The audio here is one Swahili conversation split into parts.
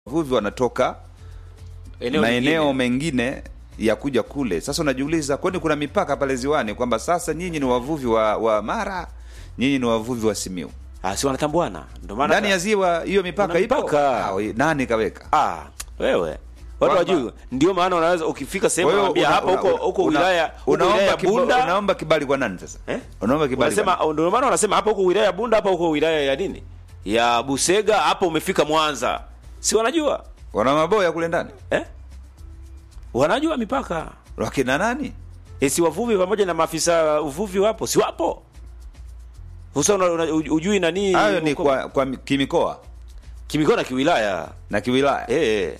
wavuvi wanatoka Eneo maeneo lingine. mengine ya kuja kule. Sasa unajiuliza, kwani kuna mipaka pale ziwani kwamba sasa nyinyi ni wavuvi wa, wa Mara, nyinyi ni wavuvi wa Simiu Ah, si wanatambuana ndio maana ndani ya ziwa hiyo mipaka Kuna ipo? mipaka. Ah, we- nani kaweka? ah, wewe watu Kwamba- wajui, ndio maana unaweza ukifika sehemu Kwa hiyo unaambia una- hapa una- huko huko una- wilaya huko wilaya unaomba ya kiba- Bunda unaomba kibali kwa nani sasa? eh? Unaomba kibali kwa Unasema ndio maana wanasema hapa huko wilaya ya Bunda, hapa huko wilaya ya nini ya Busega, hapo umefika Mwanza, si wanajua nani? Wana maboya kule ndani. eh? Wanajua mipaka Wakina nani? e, si wavuvi pamoja na maafisa uvuvi wapo, si wapo? Sasa una, una, ujui nani Hayo ni huko- kwa, kwa kimikoa kimikoa na kiwilaya na kiwilaya eh,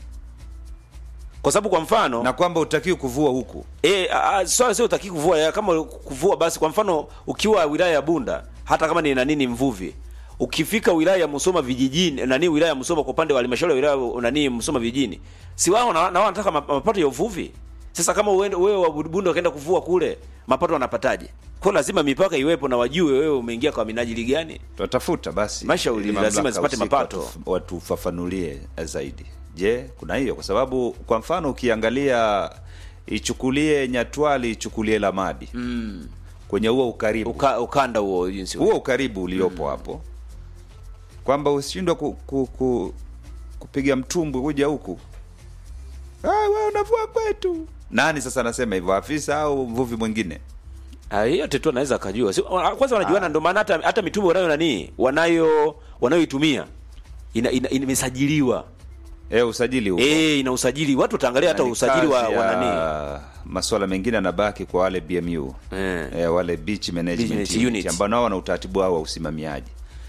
kwa sababu kwa mfano na kwamba utakiwi kuvua huku. Eh, ah, swala sio utaki kuvua ya, kama kuvua basi kwa mfano ukiwa wilaya ya Bunda hata kama ni nani ni mvuvi ukifika wilaya ya Musoma vijijini nani wilaya ya Musoma kwa upande wa halmashauri ya wilaya nani Musoma vijijini si wao na, na wao wanataka ma- mapato ya uvuvi sasa kama uende wewe wa Bunda ukaenda kuvua kule mapato wanapataje kwa hiyo lazima mipaka iwepo na wajue wewe umeingia kwa minajili gani Tutatafuta basi Mashauri ili lazima mamlaka zipate husika mapato. watuf- watufafanulie zaidi. Je, kuna hiyo? Kwa sababu kwa mfano ukiangalia, ichukulie Nyatwali, ichukulie Lamadi mm. kwenye huo ukaribu Uka, ukanda huo jinsi huo ukaribu uliopo hapo, kwamba usishindwe ku, ku, ku, kupiga mtumbwi kuja huku, "Ah, wewe unavua kwetu. Nani sasa anasema hivyo, afisa au mvuvi mwingine? Ah, hiyo yote tu anaweza akajua. Si, wa- kwanza wanajuana ndio maana hata hata mitumba wanayo nani wanayo wanayoitumia ina, ina, ina imesajiliwa. Eh, usajili huko Eh, ina usajili. Watu wataangalia hata Na ni usajili wa, kazi wa ya nani. masuala mengine yanabaki kwa wale BMU Eh. eh, wale beach management Management unit, unit. ambao nao wana utaratibu wao wa usimamiaji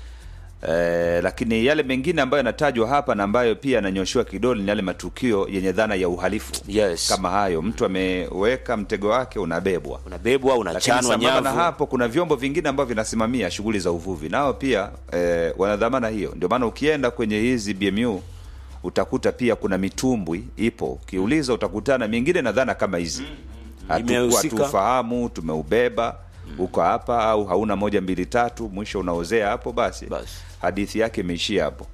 eh, lakini yale mengine ambayo yanatajwa hapa na ambayo pia yananyoshiwa kidole ni yale matukio yenye dhana ya uhalifu Yes. kama hayo, mtu ameweka mtego wake unabebwa Unabebwa, lakini unachanwa sambamba na nyavu. hapo kuna vyombo vingine ambavyo vinasimamia shughuli za uvuvi nao pia eh, wana dhamana hiyo. Ndio maana ukienda kwenye hizi BMU utakuta pia kuna mitumbwi ipo, ukiuliza utakutana mingine na dhana kama hizi, hatukuwa Imehusika. tufahamu, tumeubeba uko hapa au hauna moja mbili tatu, mwisho unaozea hapo, basi Basi. hadithi yake imeishia hapo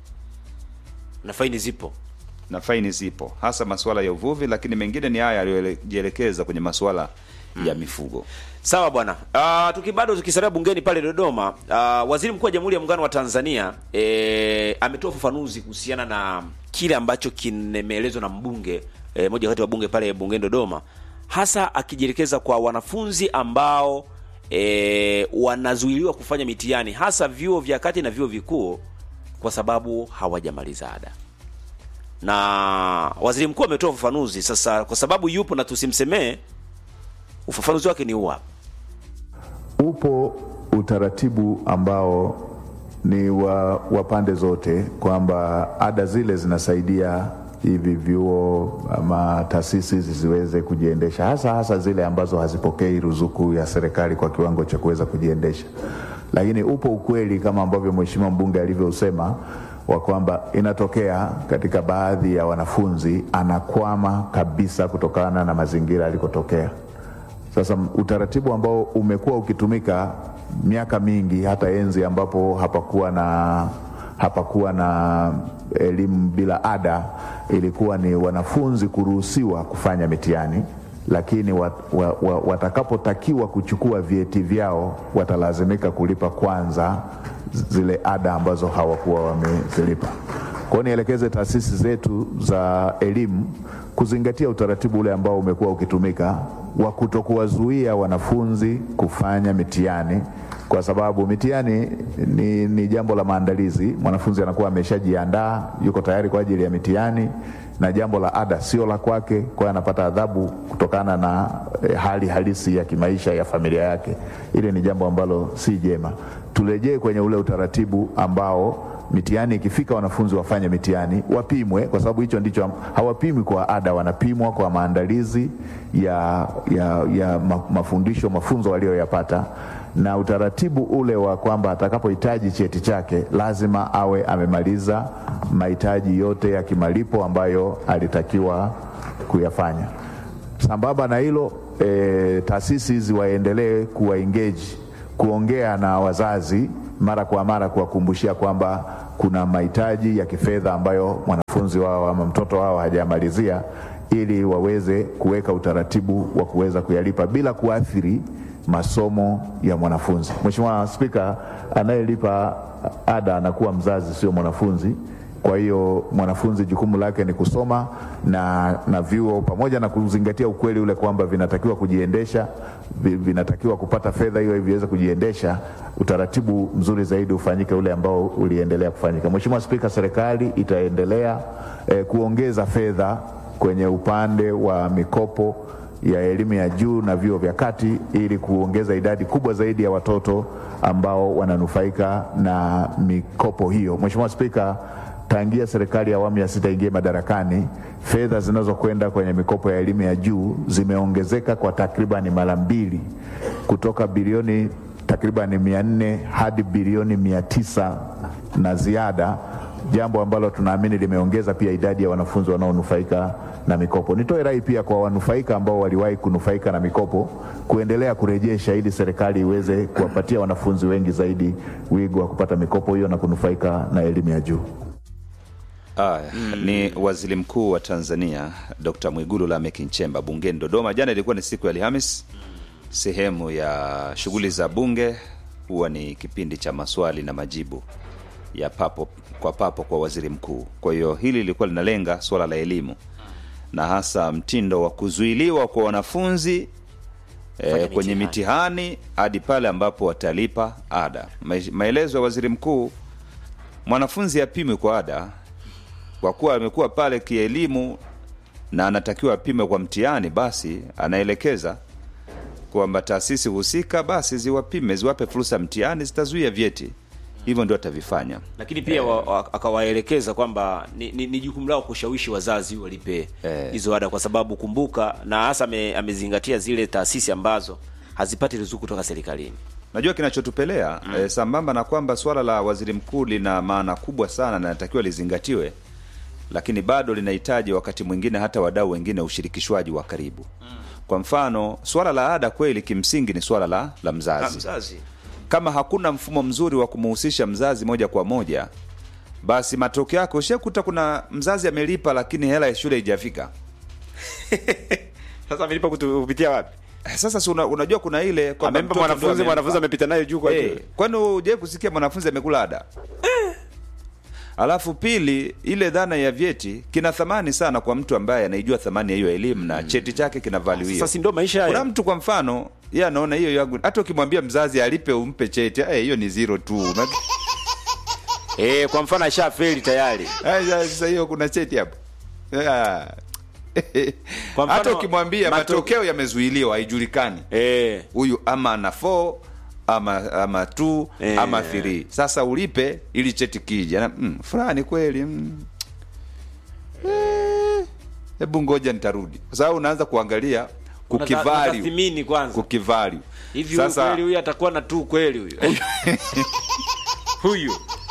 Na faini zipo. na faini zipo, hasa masuala ya uvuvi, lakini mengine ni haya yaliyojielekeza kwenye masuala ya mifugo. Sawa bwana. Uh, tuki bado tukisalia bungeni pale Dodoma, uh, Waziri Mkuu wa Jamhuri ya Muungano wa Tanzania eh, ametoa ufafanuzi kuhusiana na kile ambacho kimeelezwa na mbunge eh, moja kati ya wabunge pale bungeni Dodoma, hasa akijielekeza kwa wanafunzi ambao eh, wanazuiliwa kufanya mitihani hasa vyuo vya kati na vyuo vikuu kwa sababu hawajamaliza ada na waziri mkuu ametoa ufafanuzi sasa, kwa sababu yupo na tusimsemee, ufafanuzi wake ni huu hapa. Upo utaratibu ambao ni wa, wa pande zote kwamba ada zile zinasaidia hivi vyuo ama taasisi zisiweze kujiendesha, hasa hasa zile ambazo hazipokei ruzuku ya serikali kwa kiwango cha kuweza kujiendesha. Lakini upo ukweli kama ambavyo mheshimiwa mbunge alivyosema wa kwamba inatokea katika baadhi ya wanafunzi anakwama kabisa kutokana na mazingira alikotokea. Sasa utaratibu ambao umekuwa ukitumika miaka mingi, hata enzi ambapo hapakuwa na hapakuwa na elimu bila ada, ilikuwa ni wanafunzi kuruhusiwa kufanya mitihani, lakini wat, wa, wa, watakapotakiwa kuchukua vyeti vyao watalazimika kulipa kwanza zile ada ambazo hawakuwa wamezilipa. Kwa hiyo nielekeze taasisi zetu za elimu kuzingatia utaratibu ule ambao umekuwa ukitumika wa kutokuwazuia wanafunzi kufanya mitihani, kwa sababu mitihani ni, ni jambo la maandalizi. Mwanafunzi anakuwa ameshajiandaa, yuko tayari kwa ajili ya mitihani, na jambo la ada sio la kwake, kwa hiyo anapata adhabu kutokana na eh, hali halisi ya kimaisha ya familia yake. Ile ni jambo ambalo si jema. Turejee kwenye ule utaratibu ambao mitihani ikifika, wanafunzi wafanye mitihani, wapimwe, kwa sababu hicho ndicho hawapimwi kwa ada, wanapimwa kwa maandalizi ya, ya, ya ma- mafundisho mafunzo waliyoyapata, na utaratibu ule wa kwamba atakapohitaji cheti chake lazima awe amemaliza mahitaji yote ya kimalipo ambayo alitakiwa kuyafanya. Sambamba na hilo e, taasisi hizi waendelee kuwa engage kuongea na wazazi mara kwa mara kuwakumbushia kwamba kuna mahitaji ya kifedha ambayo mwanafunzi wao ama mtoto wao hajamalizia ili waweze kuweka utaratibu wa kuweza kuyalipa bila kuathiri masomo ya mwanafunzi. Mheshimiwa Spika, anayelipa ada anakuwa mzazi, sio mwanafunzi. Kwa hiyo mwanafunzi jukumu lake ni kusoma na, na vyuo pamoja na kuzingatia ukweli ule kwamba vinatakiwa kujiendesha, vi- vinatakiwa kupata fedha hiyo ili viweze kujiendesha. Utaratibu mzuri zaidi ufanyike ule ambao uliendelea kufanyika. Mheshimiwa Spika, serikali itaendelea eh, kuongeza fedha kwenye upande wa mikopo ya elimu ya juu na vyuo vya kati ili kuongeza idadi kubwa zaidi ya watoto ambao wananufaika na mikopo hiyo. Mheshimiwa Spika, tangia serikali ya awamu ya sita ingie madarakani, fedha zinazokwenda kwenye mikopo ya elimu ya juu zimeongezeka kwa takribani mara mbili kutoka bilioni takribani mia nne hadi bilioni mia tisa na ziada, jambo ambalo tunaamini limeongeza pia idadi ya wanafunzi wanaonufaika na mikopo. Nitoe rai pia kwa wanufaika ambao waliwahi kunufaika na mikopo kuendelea kurejesha ili serikali iweze kuwapatia wanafunzi wengi zaidi wigo wa kupata mikopo hiyo na kunufaika na elimu ya juu. Aya, ni waziri mkuu wa Tanzania Dr. Mwigulu Lameck Nchemba bungeni Dodoma. Jana ilikuwa ni siku ya Alhamis, sehemu ya shughuli za bunge huwa ni kipindi cha maswali na majibu ya papo kwa papo kwa waziri mkuu. Kwa hiyo hili lilikuwa linalenga suala la elimu na hasa mtindo wa kuzuiliwa kwa wanafunzi e, kwenye mitihani hadi pale ambapo watalipa ada. Ma- Maelezo ya waziri mkuu, mwanafunzi apimwe kwa ada kwa kuwa amekuwa pale kielimu na anatakiwa apime kwa mtihani, basi anaelekeza kwamba taasisi husika basi ziwapime, ziwape fursa ya mtihani, zitazuia vyeti. Hivyo ndio atavifanya. lakini pia wa, wa, akawaelekeza kwamba ni, ni, ni jukumu lao kushawishi wazazi walipe Eh. hizo ada, kwa sababu kumbuka, na hasa ame, amezingatia zile taasisi ambazo hazipati ruzuku kutoka serikalini. Najua kinachotupelea mm. e, sambamba na kwamba swala la waziri mkuu lina maana kubwa sana na natakiwa lizingatiwe, lakini bado linahitaji wakati mwingine hata wadau wengine ushirikishwaji wa karibu mm. Kwa mfano swala la ada kweli kimsingi ni swala la, la mzazi. Mzazi Kama hakuna mfumo mzuri wa kumhusisha mzazi moja kwa moja, basi matokeo yake ushakuta kuna mzazi amelipa, lakini hela ya shule haijafika. sasa amelipa kupitia wapi? Eh, Sasa si una, unajua kuna ile kwamba Amempa mtoto mwanafunzi, ndio mwanafunzi amempa. amepita nayo juu kwa Eh, juu. kwani hujawai kusikia mwanafunzi amekula ada alafu pili ile dhana ya vyeti kina thamani sana kwa mtu ambaye anaijua thamani ya hiyo elimu na cheti chake kina value hiyo Sasa si ndio maisha haya? kuna mtu kwa mfano yeye anaona hiyo yangu hata ukimwambia mzazi alipe umpe cheti eh, hiyo ni zero tu Una- Eh, kwa mfano ashafeli tayari. Eh, sasa hiyo kuna cheti hapo Ah. Kwa mfano, hata ukimwambia mato- matokeo yamezuiliwa haijulikani Eh, huyu ama ana 4 ama ama 2 Eh. ama 3 sasa ulipe ili cheti kija Na, mm, fulani kweli mm. Eh, hebu ngoja nitarudi kwa sababu unaanza kuangalia kukivalue Unatathmini kwanza. kukivalue Hivi huyu sasa kweli huyu atakuwa na tu kweli huyu. Huyu.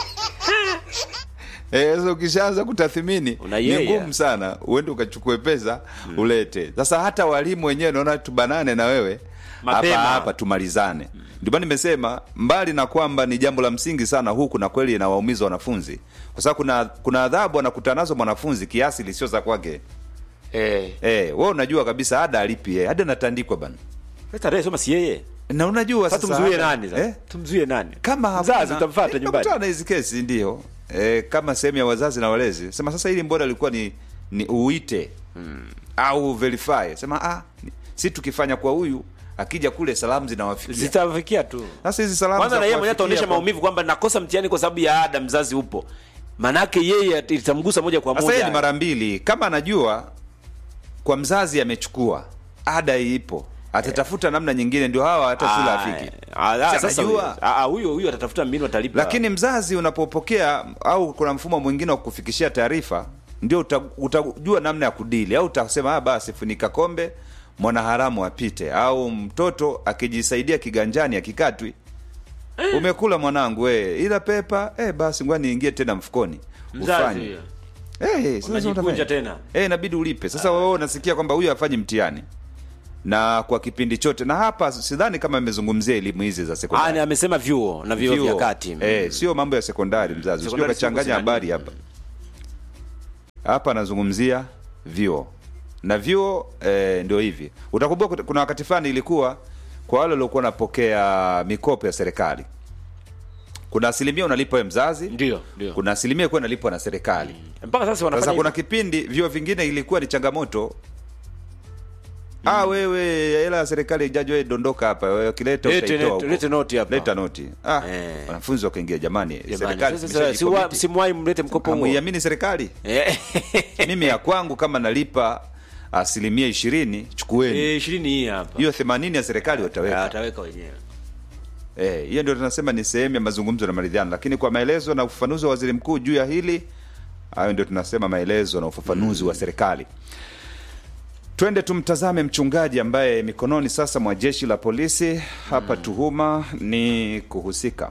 Eh, sasa ukishaanza kutathmini Una ni yeye. ngumu sana uende ukachukue pesa ulete. Sasa hata walimu wenyewe naona tubanane na wewe Mapema. hapa hapa tumalizane. Ndio maana nimesema mbali na kwamba ni jambo la msingi sana huku na kweli inawaumiza wanafunzi, kwa sababu kuna kuna adhabu anakutana nazo mwanafunzi kiasi lisio za kwake. Eh. Eh, wewe unajua kabisa ada alipi yeye, ada natandikwa bana, Sasa tarehe soma si yeye. na unajua Sasa sasa tumzuie ada- nani sasa? Eh? Tumzuie nani? kama mzazi hakuna- utamfuata Eh, nyumbani. nakutana na hizi kesi ndio e, kama sehemu ya wazazi na walezi sema sasa hili mbona ilikuwa ni ni uite au verify sema ah ni- si tukifanya kwa huyu akija kule salamu zinawafikia Zitafikia tu. sasa hizi salamu Kwanza za na yeye mwenyewe kuwafikia ataonyesha kwa- maumivu kwamba nakosa mtihani kwa sababu ya ada, mzazi upo. Manake yeye at- itamgusa moja kwa sasa yeye moja. ni mara mbili kama anajua kwa mzazi amechukua ada ipo atatafuta namna nyingine ndio hawa hata shule Ah, afiki ah, ah, Si sasa anajua. huyo- ah, ah, huyo huyo atatafuta mbinu atalipa. lakini mzazi unapopokea au kuna mfumo mwingine wa kufikishia taarifa ndio uta- utajua namna ya kudili au utasema ah, basi funika kombe mwanaharamu apite au mtoto akijisaidia kiganjani akikatwi umekula mwanangu we ila pepa eh, basi ngoja niingie tena mfukoni Mzazi ufanye huyo. Eh, sasa Unajikunja utafanya. tena. Eh, inabidi ulipe sasa wewe unasikia kwamba huyu hafanyi mtihani na kwa kipindi chote na hapa sidhani kama amezungumzia elimu hizi za Ah, ni sekondari amesema vyuo na vyuo vya Vyuo. kati eh, sio mambo ya sekondari mzazi usio Sekondari kachanganya sio habari hapa hapa anazungumzia vyuo na vyuo eh, ndio hivi utakumbuka kuna wakati fulani ilikuwa kwa wale waliokuwa wanapokea mikopo ya serikali kuna asilimia unalipa we mzazi ndio ndio kuna asilimia kuwa inalipwa na serikali mpaka sasa wanafanya sasa kuna hivyo. kipindi vyuo vingine ilikuwa ni changamoto ah wewe hela ya serikali jaji wewe dondoka hapa wewe ukileta Lete- utaitoa lete- huko. lete noti hapa. leta noti ah Eh. wanafunzi wakaingia jamani Jamani, serikali sasa- tumeshaji siwa- commit. simwahi mlete mkopo huo Hamuiamini serikali Eh. mimi ya kwangu kama nalipa asilimia ishirini chukueni Eh, ishirini hii hapa hiyo themanini ya serikali Ah, wataweka wataweka wenyewe Eh, hiyo ndio tunasema ni sehemu ya mazungumzo na maridhiano, lakini kwa maelezo na ufafanuzi wa waziri mkuu juu ya hili, hayo ndio tunasema maelezo na ufafanuzi wa serikali. Twende tumtazame mchungaji ambaye mikononi sasa mwa jeshi la polisi. Hapa tuhuma ni kuhusika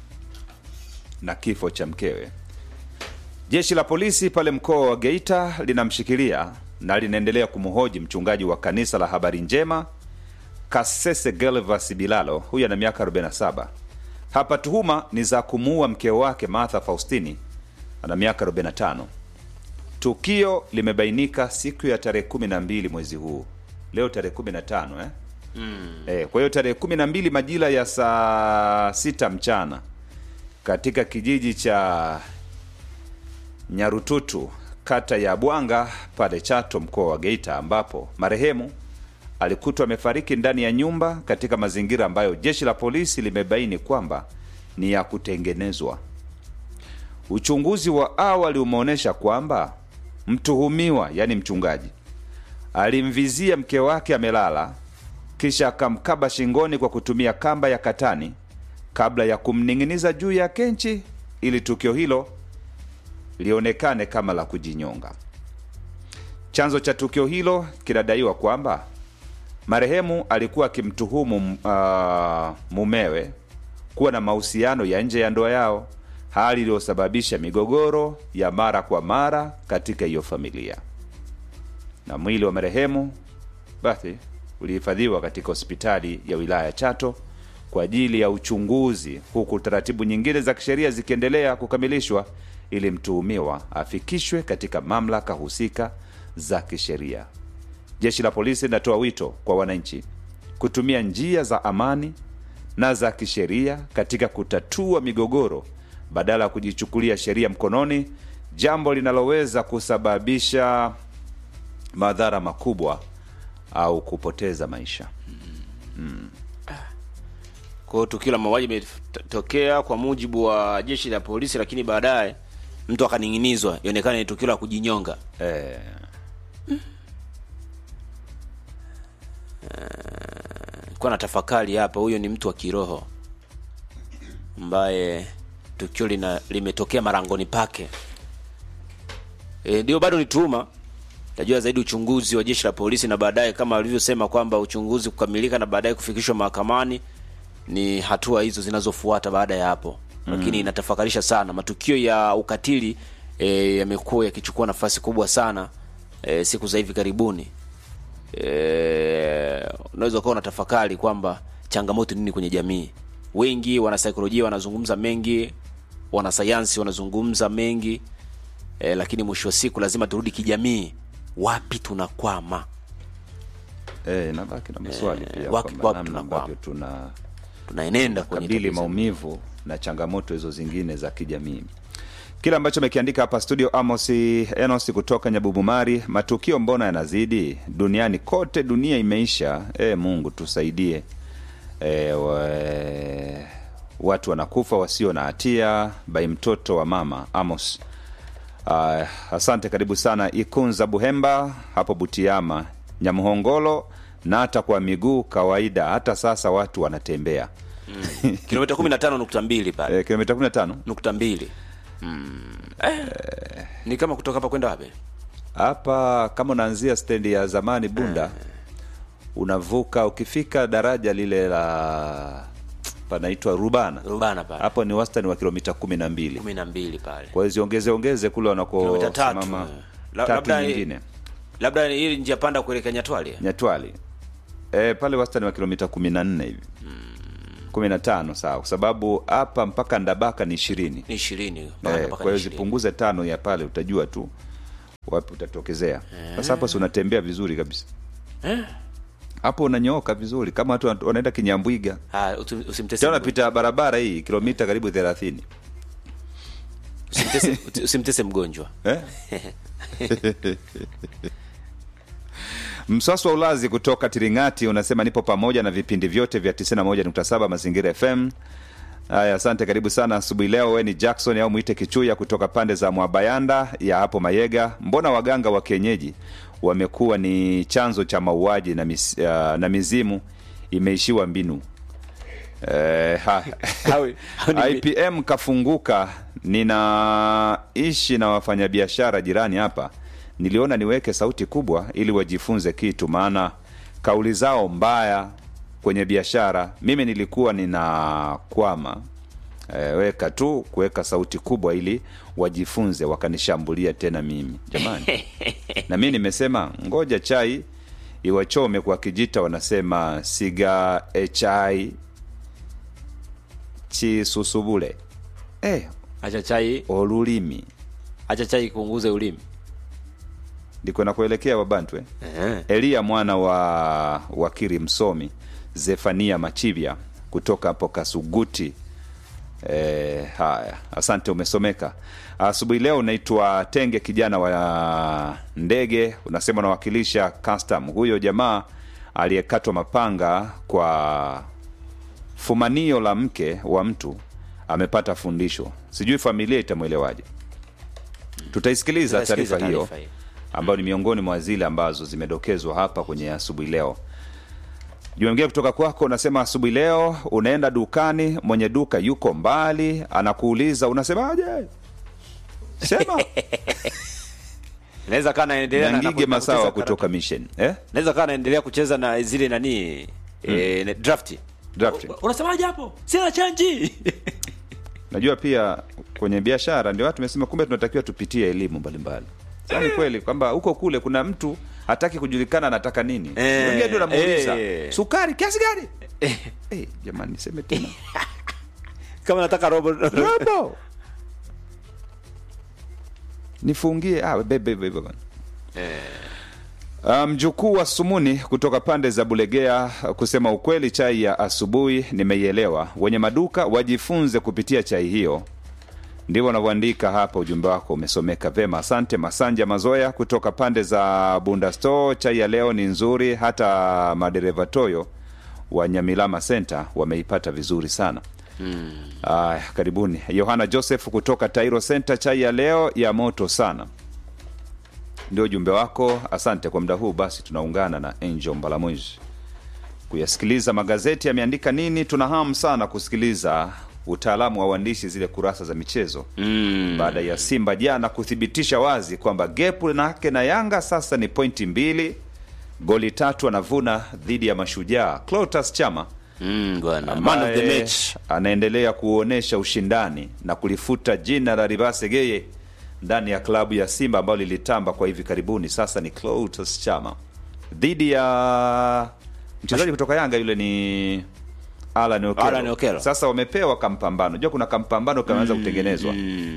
na kifo cha mkewe. Jeshi la polisi pale mkoa wa Geita linamshikilia na linaendelea kumhoji mchungaji wa kanisa la Habari Njema Kasese Gelvas Bilalo, huyu ana miaka 47. Hapa tuhuma ni za kumuua mke wake Martha Faustini, ana miaka 45. Tukio limebainika siku ya tarehe 12 mwezi huu, leo tarehe 15 eh? Mm. Eh, kwa hiyo tarehe 12 majira ya saa sita mchana katika kijiji cha Nyarututu kata ya Bwanga pale Chato mkoa wa Geita ambapo marehemu alikutwa amefariki ndani ya nyumba katika mazingira ambayo jeshi la polisi limebaini kwamba ni ya kutengenezwa. Uchunguzi wa awali umeonyesha kwamba mtuhumiwa, yani mchungaji, alimvizia mke wake amelala, kisha akamkaba shingoni kwa kutumia kamba ya katani kabla ya kumning'iniza juu ya kenchi ili tukio hilo lionekane kama la kujinyonga. Chanzo cha tukio hilo kinadaiwa kwamba marehemu alikuwa akimtuhumu uh, mumewe kuwa na mahusiano ya nje ya ndoa yao, hali iliyosababisha migogoro ya mara kwa mara katika hiyo familia. Na mwili wa marehemu basi ulihifadhiwa katika hospitali ya wilaya ya Chato kwa ajili ya uchunguzi, huku taratibu nyingine za kisheria zikiendelea kukamilishwa ili mtuhumiwa afikishwe katika mamlaka husika za kisheria. Jeshi la polisi linatoa wito kwa wananchi kutumia njia za amani na za kisheria katika kutatua migogoro badala ya kujichukulia sheria mkononi, jambo linaloweza kusababisha madhara makubwa au kupoteza maisha. kwa hiyo tukio la mauaji limetokea kwa mujibu wa jeshi la polisi lakini baadaye mtu akaning'inizwa ionekane ni tukio la kujinyonga Eh, kuwa na tafakari hapa huyo ni mtu wa kiroho ambaye tukio lina limetokea marangoni pake e, ndio bado ni tuhuma tajua zaidi uchunguzi wa jeshi la polisi na baadaye kama alivyosema kwamba uchunguzi kukamilika na baadaye kufikishwa mahakamani ni hatua hizo zinazofuata baada ya hapo lakini inatafakarisha sana matukio ya ukatili e, yamekuwa yakichukua nafasi kubwa sana e, siku za hivi karibuni e, unaweza ukawa unatafakari kwamba changamoto nini kwenye jamii wengi wanasaikolojia wanazungumza mengi wanasayansi wanazungumza mengi e, lakini mwisho wa siku lazima turudi kijamii wapi tunakwama eh, nabaki na maswali Eh, pia wapi- kwamba wapi namna tunakwama? ambavyo tuna tunaenenda kwenye kabili tatizo. maumivu na changamoto hizo zingine za kijamii kile ambacho amekiandika hapa studio amos enos kutoka nyabubumari matukio mbona yanazidi duniani kote dunia imeisha e, mungu tusaidie e, we, watu wanakufa wasio na hatia bai mtoto wa mama amos uh, asante karibu sana ikunza buhemba hapo butiama nyamhongolo na hata kwa miguu kawaida hata sasa watu wanatembea kilomita kumi na tano nukta mbili pale e, kilomita 15 nukta mbili mm. eh. ni kama kutoka hapa kwenda wapi hapa kama unaanzia stendi ya zamani bunda unavuka ukifika daraja lile la panaitwa rubana rubana pale hapo ni wastani wa kilomita kumi na mbili kumi na mbili pale kwa hiyo ziongeze ongeze kule Kilomita tatu, wanakosimama eh. La- tatu labda- nyingine labda hili njia panda kuelekea nyatwali nyatwali e, pale wastani wa kilomita kumi na nne hivi kumi na tano sawa, kwa sababu hapa mpaka Ndabaka ni ishirini ni ishirini Eh, mpaka kwa hiyo ni ishirini. zipunguze tano ya pale, utajua tu wapi utatokezea. Sasa hapo si unatembea vizuri kabisa hapo, unanyooka vizuri kama watu wana- wanaenda Kinyambwiga, Ah, usi- usimtese tena mgonjwa. unapita barabara hii kilomita karibu thelathini Usimtese- usi- usimtese mgonjwa eh? Mswaso wa Ulazi kutoka Tiringati unasema nipo pamoja na vipindi vyote vya 91.7 Mazingira FM. Haya, asante, karibu sana asubuhi leo. We ni Jackson au mwite Kichuya kutoka pande za Mwabayanda ya hapo Mayega. Mbona waganga wa kienyeji wamekuwa ni chanzo cha mauaji na, mis, uh, na mizimu imeishiwa mbinu? Eh, ha. Hawi- hawi ni- IPM kafunguka. Ninaishi na wafanyabiashara jirani hapa, niliona niweke sauti kubwa ili wajifunze kitu, maana kauli zao mbaya kwenye biashara. Mimi nilikuwa ninakwama e, weka tu kuweka sauti kubwa ili wajifunze, wakanishambulia tena mimi jamani. na mi nimesema ngoja chai iwachome kwa kijita, wanasema siga e chai chisusubule eh, acha chai olulimi acha chai kuunguze ulimi ndiko nakuelekea wabantwe Eh. Eliya mwana wa wakiri msomi Zefania Machivya kutoka hapo Kasuguti. E, haya, asante, umesomeka asubuhi leo. Unaitwa Tenge, kijana wa ndege, unasema unawakilisha custom. Huyo jamaa aliyekatwa mapanga kwa fumanio la mke wa mtu amepata fundisho, sijui familia itamwelewaje. Tutaisikiliza Tutaisikiliza taarifa hiyo taarifa hiyo. ambayo ni miongoni mwa zile ambazo zimedokezwa hapa kwenye asubuhi leo. Jumbe mwingine kutoka kwako unasema, asubuhi leo unaenda dukani, mwenye duka yuko mbali, anakuuliza unasemaje? Sema naweza kaa naendelea na- na- Nyangige na Masawa kucheza kutoka Mission eh? naweza kaa naendelea kucheza na zile nani eh, na- drafti Drafti. U- unasemaje hapo sina chanji Najua pia kwenye biashara ndio watu tumesema, kumbe tunatakiwa tupitie elimu mbalimbali. Sasa ni kweli kwamba huko kule kuna mtu hataki kujulikana anataka nini, Eh, wengine ndio namuuliza eh. sukari kiasi gani? Eh, jamani, niseme tena kama nataka robo robo nifungie ah, bebe bebe bwana Ah, mjukuu wa Sumuni kutoka pande za Bulegea, kusema ukweli, chai ya asubuhi nimeielewa. Wenye maduka wajifunze kupitia chai hiyo. Ndivyo wanavyoandika hapa. Ujumbe wako umesomeka vema, asante. Masanja Mazoya kutoka pande za Bunda Store, chai ya leo ni nzuri, hata madereva toyo wa Nyamilama Center wameipata vizuri sana. Aya, karibuni. Yohana Joseph kutoka Tairo Center, chai ya leo ya moto sana ndio ujumbe wako. Asante kwa muda huu. Basi tunaungana na Angel Mbalamwezi kuyasikiliza magazeti yameandika nini. Tuna hamu sana kusikiliza utaalamu wa uandishi, zile kurasa za michezo mm. baada ya Simba jana kuthibitisha wazi kwamba gepu lake na Yanga sasa ni pointi mbili, goli tatu anavuna dhidi ya Mashujaa. Clotas Chama Mm, bwana man of the ambaye match anaendelea kuonyesha ushindani na kulifuta jina la Ribase Geye ndani ya klabu ya Simba ambayo lilitamba kwa hivi karibuni. Sasa ni Clatous Chama dhidi ya mchezaji kutoka Yanga, yule ni Alan Okello. Alan Okello. Sasa wamepewa kampambano, unajua kuna kampambano kameanza kutengenezwa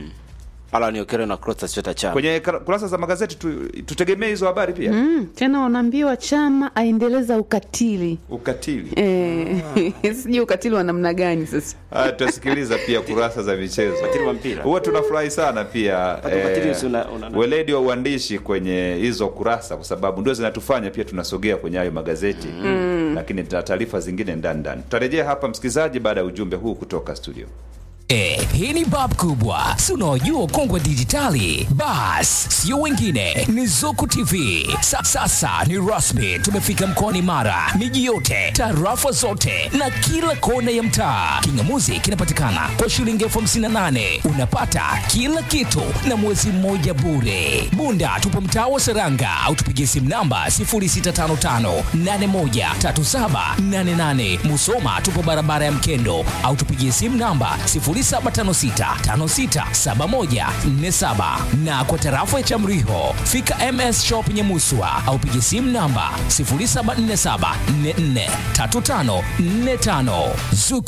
Alan Okero na Clatous Chota Chama kwenye kra- kurasa za magazeti tu, tutegemee hizo habari pia Mm, tena wanaambiwa chama aendeleza ukatili ukatili. eh, sijui ukatili wa namna gani sasa Haya, tutasikiliza pia kurasa za michezo. Ukatili wa mpira. Huwa tunafurahi sana pia ukatili si una- una- weledi wa uandishi kwenye hizo kurasa, kwa sababu ndio zinatufanya pia tunasogea kwenye hayo magazeti lakini tuna taarifa zingine ndani ndani. Tutarejea hapa msikilizaji, baada ya ujumbe huu kutoka studio. Eh, hii ni bab kubwa si unaojua kongwe dijitali bas sio wengine ni zuku tv Sa, sasa ni rasmi tumefika mkoani mara miji yote tarafa zote na kila kona ya mtaa kingamuzi kinapatikana kwa shilingi elfu hamsini na nane unapata kila kitu na mwezi mmoja bure bunda tupo mtaa wa seranga au tupigie simu namba 0655813788 musoma tupo barabara ya mkendo au tupigie simu namba 07 0756567147 na kwa tarafa ya Chamriho fika MS Shop Nyamuswa au piga simu namba 0747443545 Zuku